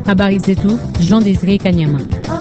Habari zetu Jean Desire Kanyama.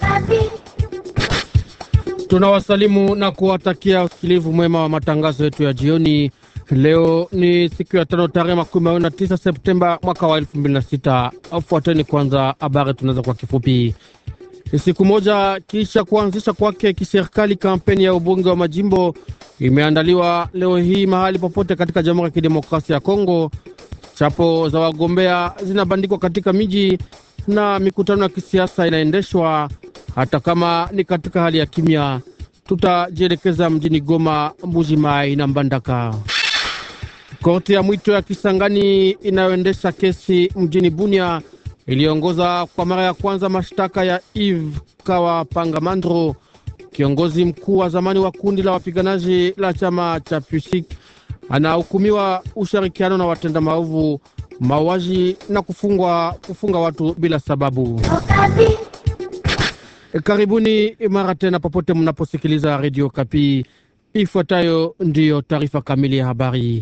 Tunawasalimu na kuwatakia usikilivu mwema wa matangazo yetu ya jioni. Leo ni siku ya tano tarehe makumi mawili na tisa Septemba mwaka wa elfu mbili na sita. Afuateni kwanza habari tunaweza kwa kifupi. Siku moja kisha kuanzisha kwake kiserikali, kampeni ya ubunge wa majimbo imeandaliwa leo hii mahali popote katika Jamhuri ya Kidemokrasia ya Kongo. Chapo za wagombea zinabandikwa katika miji na mikutano ya kisiasa inaendeshwa hata kama ni katika hali ya kimya. Tutajielekeza mjini Goma, Mbuji Mai na Mbandaka. Korti ya mwito ya Kisangani inayoendesha kesi mjini Bunia iliongoza kwa mara ya kwanza mashtaka ya Eve Kawa Pangamandro, kiongozi mkuu wa zamani wa kundi la wapiganaji la chama cha Pusik. Anahukumiwa ushirikiano na watenda maovu, mauaji na kufungwa, kufunga watu bila sababu. E, karibuni mara tena popote mnaposikiliza redio Kapi. Ifuatayo ndiyo taarifa kamili ya habari.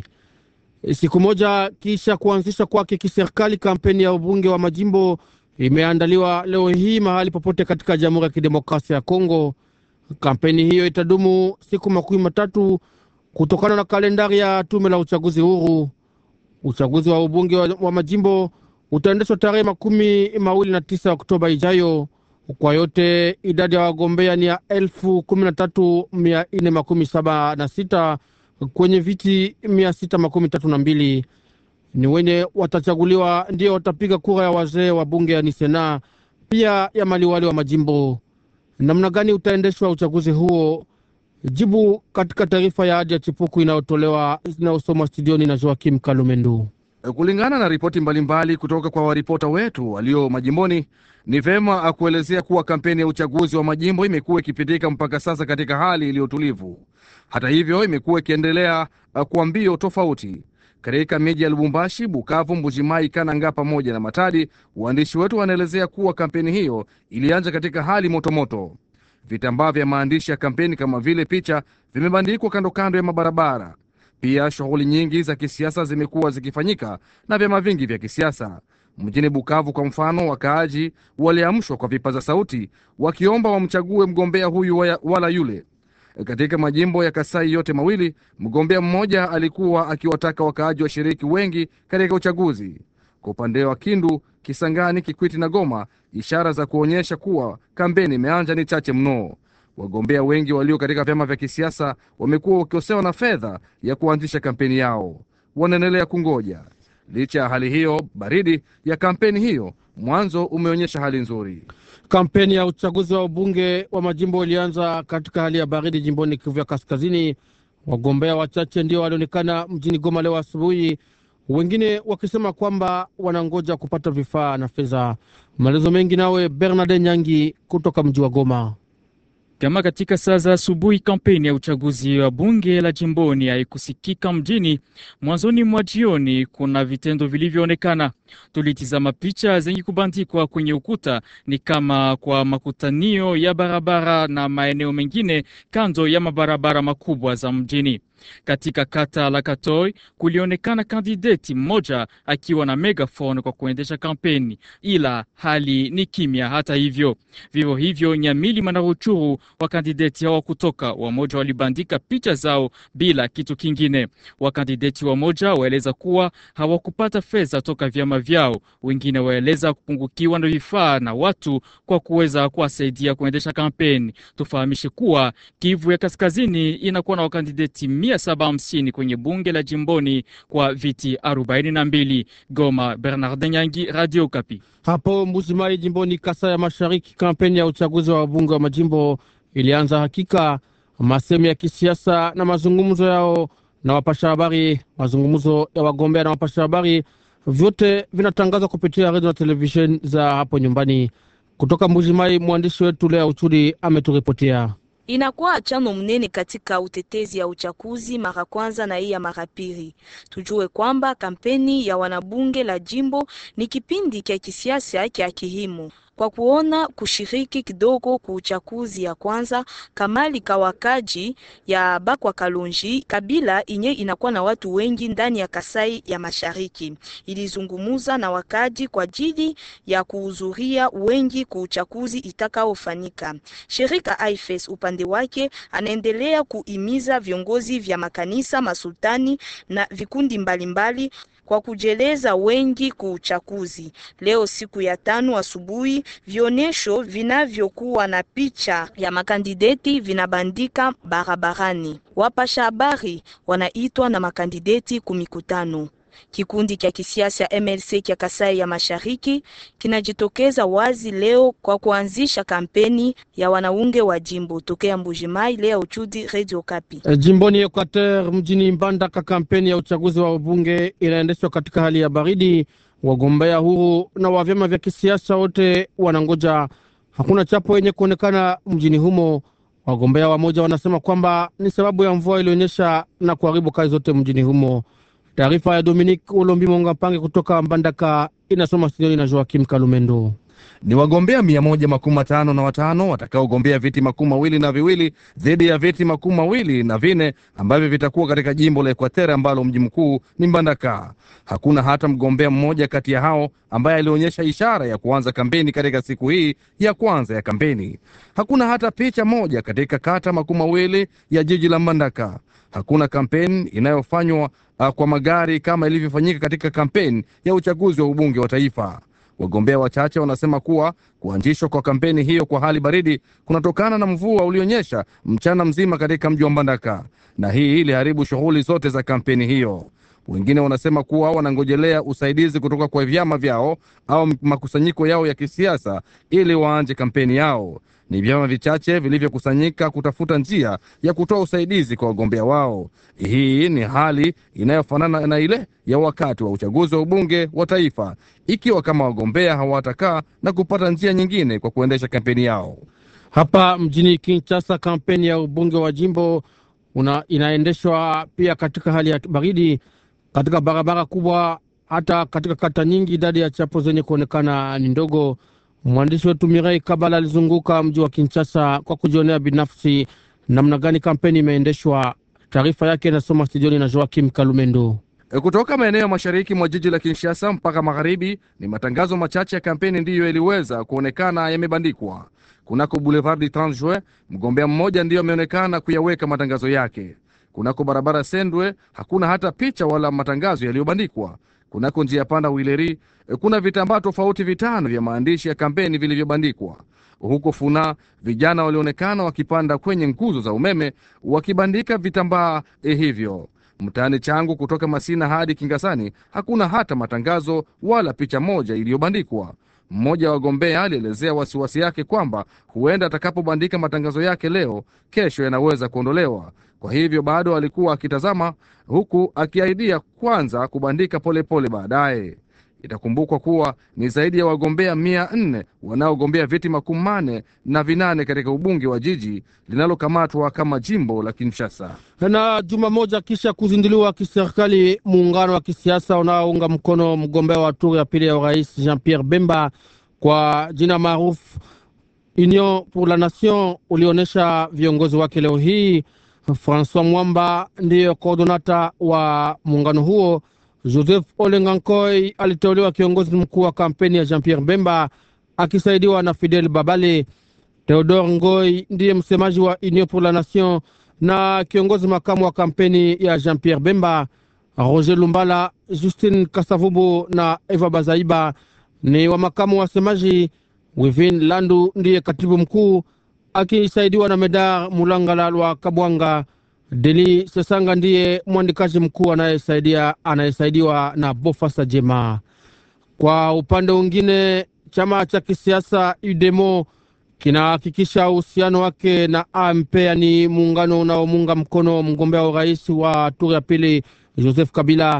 Siku moja kisha kuanzisha kwake kiserikali, kampeni ya ubunge wa majimbo imeandaliwa leo hii mahali popote katika Jamhuri ya Kidemokrasia ya Kongo. Kampeni hiyo itadumu siku makumi matatu kutokana na kalendari ya tume la uchaguzi huru. Uchaguzi wa ubunge wa, wa majimbo utaendeshwa tarehe makumi mawili na tisa Oktoba ijayo. Kwa yote idadi ya wagombea ni ya elfu kumi na tatu mia nne makumi saba na sita kwenye viti mia sita makumi tatu na mbili ni wenye watachaguliwa ndio watapiga kura ya wazee wa bunge ya nisena pia ya maliwali wa majimbo. Namna gani utaendeshwa uchaguzi huo? Jibu katika taarifa ya hadi ya chipuku inayotolewa inayosomwa studioni na Joakim Kalumendu. Kulingana na ripoti mbalimbali kutoka kwa waripota wetu walio majimboni, ni vema akuelezea kuwa kampeni ya uchaguzi wa majimbo imekuwa ikipitika mpaka sasa katika hali iliyotulivu. Hata hivyo, imekuwa ikiendelea kwa mbio tofauti katika miji ya Lubumbashi, Bukavu, Mbujimai, Kananga pamoja na Matadi. Waandishi wetu wanaelezea kuwa kampeni hiyo ilianza katika hali motomoto. Vitambaa vya maandishi ya kampeni kama vile picha vimebandikwa kando kando ya mabarabara. Pia shughuli nyingi za kisiasa zimekuwa zikifanyika na vyama vingi vya kisiasa. Mjini Bukavu kwa mfano, wakaaji waliamshwa kwa vipaza sauti wakiomba wamchague mgombea huyu wala yule. Katika majimbo ya Kasai yote mawili, mgombea mmoja alikuwa akiwataka wakaaji washiriki wengi katika uchaguzi. Kwa upande wa Kindu, Kisangani, Kikwiti na Goma, ishara za kuonyesha kuwa kampeni imeanza ni chache mno. Wagombea wengi walio katika vyama vya kisiasa wamekuwa wakikosewa na fedha ya kuanzisha kampeni yao, wanaendelea kungoja. Licha ya hali hiyo baridi ya kampeni hiyo, mwanzo umeonyesha hali nzuri. Kampeni ya uchaguzi wa ubunge wa majimbo ilianza katika hali ya baridi jimboni Kivu ya Kaskazini. Wagombea wachache ndio walionekana mjini Goma leo asubuhi, wengine wakisema kwamba wanangoja kupata vifaa na fedha. Maelezo mengi nawe Bernard Nyangi kutoka mji wa Goma. Kama katika saa za asubuhi, kampeni ya uchaguzi wa bunge la jimboni haikusikika mjini. Mwanzoni mwa jioni, kuna vitendo vilivyoonekana. Tulitizama picha zenye kubandikwa kwenye ukuta, ni kama kwa makutanio ya barabara na maeneo mengine kando ya mabarabara makubwa za mjini. Katika kata la Katoi kulionekana kandideti mmoja akiwa na megafoni kwa kuendesha kampeni, ila hali ni kimya. Hata hivyo, vivyo hivyo Nyamilima na Ruchuru, wakandideti hawa kutoka wamoja walibandika picha zao bila kitu kingine. Wakandideti wamoja waeleza kuwa hawakupata fedha toka vyama vyao, wengine waeleza kupungukiwa na vifaa na watu kwa kuweza kuwasaidia kuendesha kampeni. Tufahamishe kuwa Kivu ya Kaskazini inakuwa na wakandideti mia saba hamsini kwenye bunge la jimboni kwa viti arobaini na mbili. Goma, Bernard Nyangi, Radio Kapi. Hapo Mbuzimai jimboni Kasai ya Mashariki, kampeni ya uchaguzi wa wabunge wa majimbo ilianza. Hakika masemi ya kisiasa na mazungumzo yao na wapasha habari, mazungumzo ya wagombea na wapasha habari, vyote vinatangazwa kupitia redio na televisheni za hapo nyumbani. Kutoka Mbuzimai, mwandishi wetu Lea Uchudi ameturipotia. Inakuwa chano mnene katika utetezi ya uchaguzi mara kwanza na hii ya mara pili. Tujue kwamba kampeni ya wanabunge la jimbo ni kipindi kya kisiasa kya kihimu. kwa kuona kushiriki kidogo ku uchaguzi ya kwanza kamali kawakaji ya Bakwa Kalonji kabila inye inakuwa na watu wengi ndani ya Kasai ya Mashariki. Ilizungumuza na wakaji kwa ajili ya kuhudhuria wengi ku uchaguzi itakaofanyika. Shirika AIFES upande wake anaendelea kuimiza viongozi vya makanisa, masultani na vikundi mbalimbali mbali kwa kujeleza wengi ku uchaguzi. Leo siku ya tano asubuhi, vionesho vinavyokuwa na picha ya makandideti vinabandika barabarani. Wapasha habari wanaitwa na makandideti kumikutano. Kikundi cha kisiasa MLC cha Kasai ya Mashariki kinajitokeza wazi leo kwa kuanzisha kampeni ya wanaunge wa jimbo tokea Mbujimai. Leo uchudi Radio Kapi. E, jimboni Equateur mjini Mbandaka, kampeni ya uchaguzi wa ubunge inaendeshwa katika hali ya baridi. Wagombea huru na wa vyama vya kisiasa wote wanangoja. Hakuna chapo yenye kuonekana mjini humo. Wagombea wamoja wanasema kwamba ni sababu ya mvua ilionyesha na kuharibu kazi zote mjini humo. Taarifa ya Dominique Olombi Monga Pange kutoka Mbandaka inasoma studioni na Joakim Kalumendo. Ni wagombea mia moja makumi matano na watano watakaogombea viti makumi mawili na viwili dhidi ya viti makumi mawili na vine ambavyo vitakuwa katika jimbo la Ekwatere ambalo mji mkuu ni Mbandaka. Hakuna hata mgombea mmoja kati ya hao ambaye alionyesha ishara ya kuanza kampeni katika siku hii ya kwanza ya kampeni. Hakuna hata picha moja katika kata makumi mawili ya jiji la Mbandaka. Hakuna kampeni inayofanywa uh, kwa magari kama ilivyofanyika katika kampeni ya uchaguzi wa ubunge wa taifa. Wagombea wachache wanasema kuwa kuanzishwa kwa kampeni hiyo kwa hali baridi kunatokana na mvua ulionyesha mchana mzima katika mji wa Mbandaka, na hii iliharibu shughuli zote za kampeni hiyo. Wengine wanasema kuwa wanangojelea usaidizi kutoka kwa vyama vyao au makusanyiko yao ya kisiasa ili waanje kampeni yao. Ni vyama vichache vilivyokusanyika kutafuta njia ya kutoa usaidizi kwa wagombea wao. Hii ni hali inayofanana na ile ya wakati wa uchaguzi wa ubunge wa taifa, ikiwa kama wagombea hawatakaa na kupata njia nyingine kwa kuendesha kampeni yao. Hapa mjini Kinshasa, kampeni ya ubunge wa jimbo una, inaendeshwa pia katika hali ya baridi katika barabara kubwa, hata katika kata nyingi idadi ya chapo zenye kuonekana ni ndogo. Mwandishi wetu Mirei Kabala alizunguka mji wa Kinshasa kwa kujionea binafsi namna gani kampeni imeendeshwa. Taarifa yake inasoma studioni na Joakim Kalumendo. Kutoka maeneo ya mashariki mwa jiji la Kinshasa mpaka magharibi, ni matangazo machache ya kampeni ndiyo yaliweza kuonekana yamebandikwa. Kunako Boulevard du 30 Juin, mgombea mmoja ndiyo ameonekana kuyaweka matangazo yake. Kunako barabara Sendwe hakuna hata picha wala matangazo yaliyobandikwa. Kunako njia panda Wileri kuna vitambaa tofauti vitano vya maandishi ya kampeni vilivyobandikwa. Huko Funa vijana walionekana wakipanda kwenye nguzo za umeme wakibandika vitambaa eh, hivyo. Mtaani changu kutoka Masina hadi Kingasani hakuna hata matangazo wala picha moja iliyobandikwa. Mmoja wa wagombea alielezea wasiwasi yake kwamba huenda atakapobandika matangazo yake leo, kesho yanaweza kuondolewa. Kwa hivyo bado alikuwa akitazama, huku akiahidia kwanza kubandika polepole baadaye. Itakumbukwa kuwa ni zaidi ya wagombea mia nne wanaogombea viti makumi manne na vinane katika ubunge wa jiji linalokamatwa kama jimbo la Kinshasa. Na juma moja kisha kuzinduliwa kiserikali muungano wa kisiasa unaounga mkono mgombea wa turu ya pili ya urais Jean Pierre Bemba kwa jina maarufu Union pour la Nation ulionyesha viongozi wake leo hii. Francois Mwamba ndiyo koordonata wa muungano huo. Joseph Olengankoi aliteuliwa kiongozi mkuu wa kampeni ya Jean Pierre Bemba akisaidiwa na Fidel Babale. Theodore Ngoi ndiye msemaji wa Union pour la Nation na kiongozi makamu wa kampeni ya Jean Pierre Bemba. Roger Lumbala, Justine Kasavubu na Eva Bazaiba ni wa makamu wasemaji. Wivin Landu ndiye katibu mkuu akisaidiwa na Medar Mulangala lwa Kabwanga. Deli Sesanga ndiye mwandikaji mkuu anayesaidia anayesaidiwa na Bofasa Jema. Kwa upande mwingine, chama cha kisiasa UDEMO kinahakikisha uhusiano wake na AMP, yani muungano unaomunga mkono mgombea wa urais wa turi ya pili Joseph Kabila.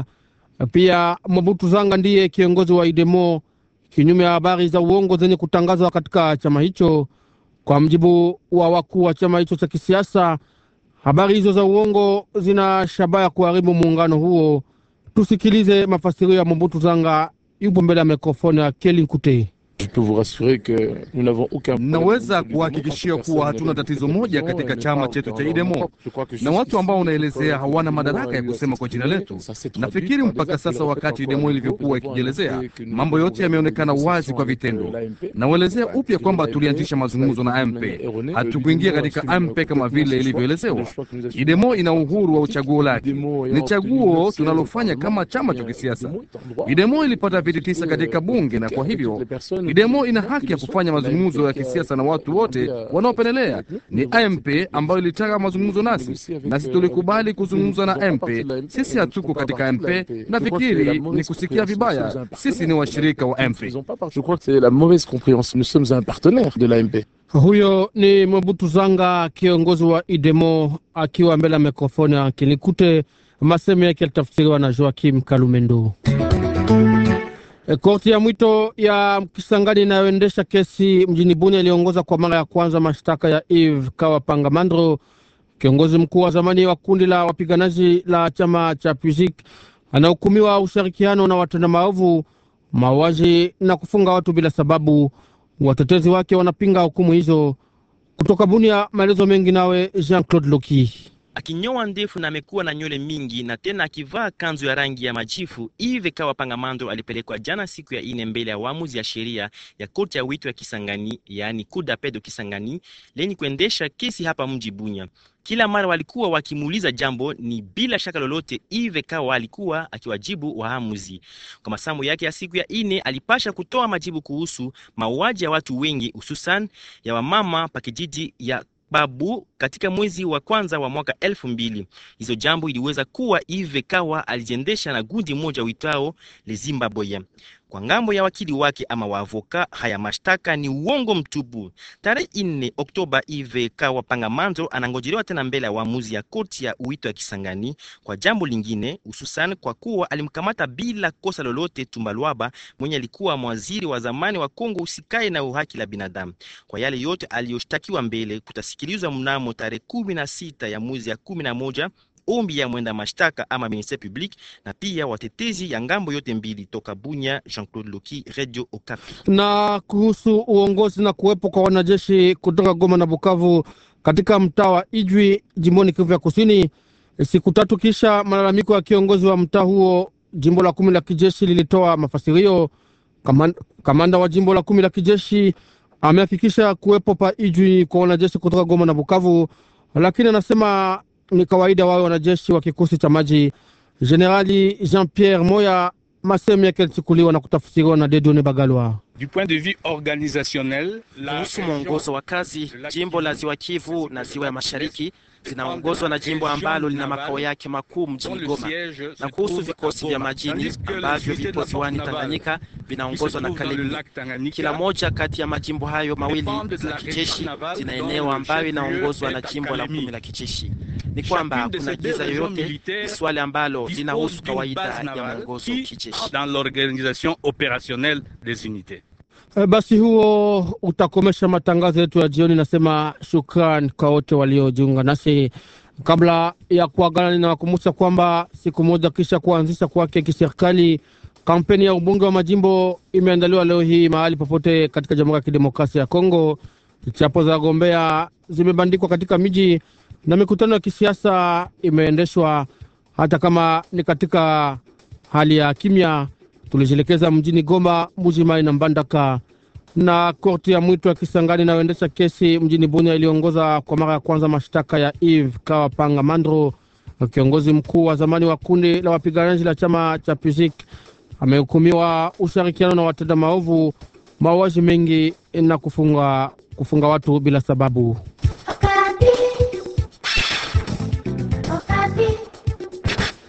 Pia Mobutu Zanga ndiye kiongozi wa UDEMO, kinyume ya habari za uongo zenye kutangazwa katika chama hicho. Kwa mjibu wa wakuu wa chama hicho cha kisiasa, habari hizo za uongo zina shabaha ya kuharibu muungano huo. Tusikilize mafasirio ya Mobutu Zanga, yupo mbele ya mikrofoni ya Keli Nkute. Naweza kuhakikishia kuwa hatuna tatizo moja katika chama chetu cha IDEMO, na watu ambao unaelezea hawana madaraka ya kusema kwa jina letu. Nafikiri mpaka sasa, wakati IDEMO ilivyokuwa ikijielezea, mambo yote yameonekana wazi kwa vitendo. Nauelezea upya kwamba tulianzisha mazungumzo na AMP, hatukuingia katika AMP kama vile ilivyoelezewa. IDEMO ina uhuru wa uchaguo lake, ni chaguo tunalofanya kama chama cha kisiasa. IDEMO ilipata viti tisa katika bunge, na kwa hivyo IDEMO ina haki ya kufanya mazungumzo ya kisiasa na watu wote wanaopendelea. Ni AMP ambayo ilitaka mazungumzo nasi, nasi tulikubali kuzungumza na AMP. Sisi hatuko katika AMP, nafikiri ni kusikia vibaya. Sisi ni washirika wa AMP. Huyo ni Mobutu Zanga, kiongozi wa IDEMO, akiwa mbele ya mikrofoni ya Kinikute. Masemo yake yalitafsiriwa na Joakim Kalumendo. E, korti ya mwito ya Kisangani inayoendesha kesi mjini Bunia iliongoza kwa mara ya kwanza mashtaka ya Eve Kawa Pangamandro, kiongozi mkuu wa zamani wa kundi la wapiganaji la chama cha PUJIK, anahukumiwa ushirikiano na watenda maovu, mauaji na kufunga watu bila sababu. Watetezi wake wanapinga hukumu hizo. Kutoka Bunia, maelezo mengi nawe Jean Claude Loki. Akinyoa ndefu na amekuwa na nywele mingi na tena akivaa kanzu ya rangi ya majifu, Ive Kawa Pangamando alipelekwa jana siku ya ine mbele ya waamuzi ya sheria ya korti ya wito ya Kisangani, yaani kudapedo Kisangani, lenye kuendesha kesi hapa mji Bunya. Kila mara walikuwa wakimuuliza jambo ni bila shaka lolote, Ive Kawa alikuwa akiwajibu waamuzi. Kwa masamu yake ya siku ya ine, alipasha kutoa majibu kuhusu mauaji ya watu wengi, hususan ya wamama pa kijiji ya Babu katika mwezi wa kwanza wa mwaka elfu mbili. Hizo jambo iliweza kuwa Ive Kawa alijiendesha na gundi moja uitao le Zimbabwe. Kwa ngambo ya wakili wake ama waavoka, haya mashtaka ni uongo mtupu. Tarehe ine Oktoba, Ive Kawa Pangamando anangojelewa tena mbele ya waamuzi ya koti ya uwito ya Kisangani kwa jambo lingine, hususan kwa kuwa alimkamata bila kosa lolote Tumbalwaba mwenye alikuwa mwaziri wa zamani wa Kongo usikae na uhaki la binadamu. Kwa yale yote aliyoshtakiwa mbele kutasikilizwa mnamo tarehe kumi na sita ya mwezi ya kumi na moja ombi ya mwenda mashtaka ama ministere public na pia watetezi ya ngambo yote mbili. Toka Bunya, Jean-Claude Loki, Radio Okapi. Na kuhusu uongozi na kuwepo kwa wanajeshi kutoka Goma na Bukavu katika mtaa wa Ijwi jimboni Kivu ya Kusini, siku tatu kisha malalamiko ya kiongozi wa mtaa huo, jimbo la kumi la kijeshi lilitoa mafasirio. Kamanda, kamanda wa jimbo la kumi la kijeshi amehakikisha kuwepo pa Ijwi kwa wanajeshi kutoka Goma na Bukavu, lakini anasema ni kawaida wawe wanajeshi wa kikosi cha maji. Generali Jean Pierre Moya, masehemu yake yalichukuliwa na kutafsiriwa na Dedone Bagalwa. Du point de vue organisationnel, kuhusu mwongozo wa kazi, jimbo la Ziwa Kivu na Ziwa ya Mashariki zinaongozwa na jimbo ambalo lina makao yake makuu mjini Goma, na kuhusu vikosi vya majini ambavyo vipo ziwani Tanganyika vinaongozwa na Kalemi. Kila moja kati ya majimbo hayo mawili za kijeshi zina eneo ambayo inaongozwa na jimbo la kumi la kijeshi. Ni kwamba hakuna giza yoyote, ni swali ambalo linahusu kawaida ya mwongozo kijeshi dans l'organisation opérationnelle des unités. Basi huo utakomesha matangazo yetu ya jioni. Nasema shukran kwa wote waliojiunga nasi. Kabla ya kuagana, ninawakumbusha kwamba siku moja kisha kuanzisha kwake kiserikali, kampeni ya ubunge wa majimbo imeandaliwa leo hii mahali popote katika Jamhuri ya Kidemokrasia ya Kongo. Chapo za wagombea zimebandikwa katika miji na mikutano ya kisiasa imeendeshwa hata kama ni katika hali ya kimya. Tulijielekeza mjini Goma, Mbujimai na Mbandaka na korti ya mwito ya Kisangani inayoendesha kesi mjini Bunia iliongoza kwa mara ya kwanza mashtaka ya Eve Kawa Panga Mandro, kiongozi mkuu wa zamani wa kundi la wapiganaji la chama cha PUJIK. Amehukumiwa ushirikiano na watenda maovu, mauaji mengi na kufunga, kufunga watu bila sababu.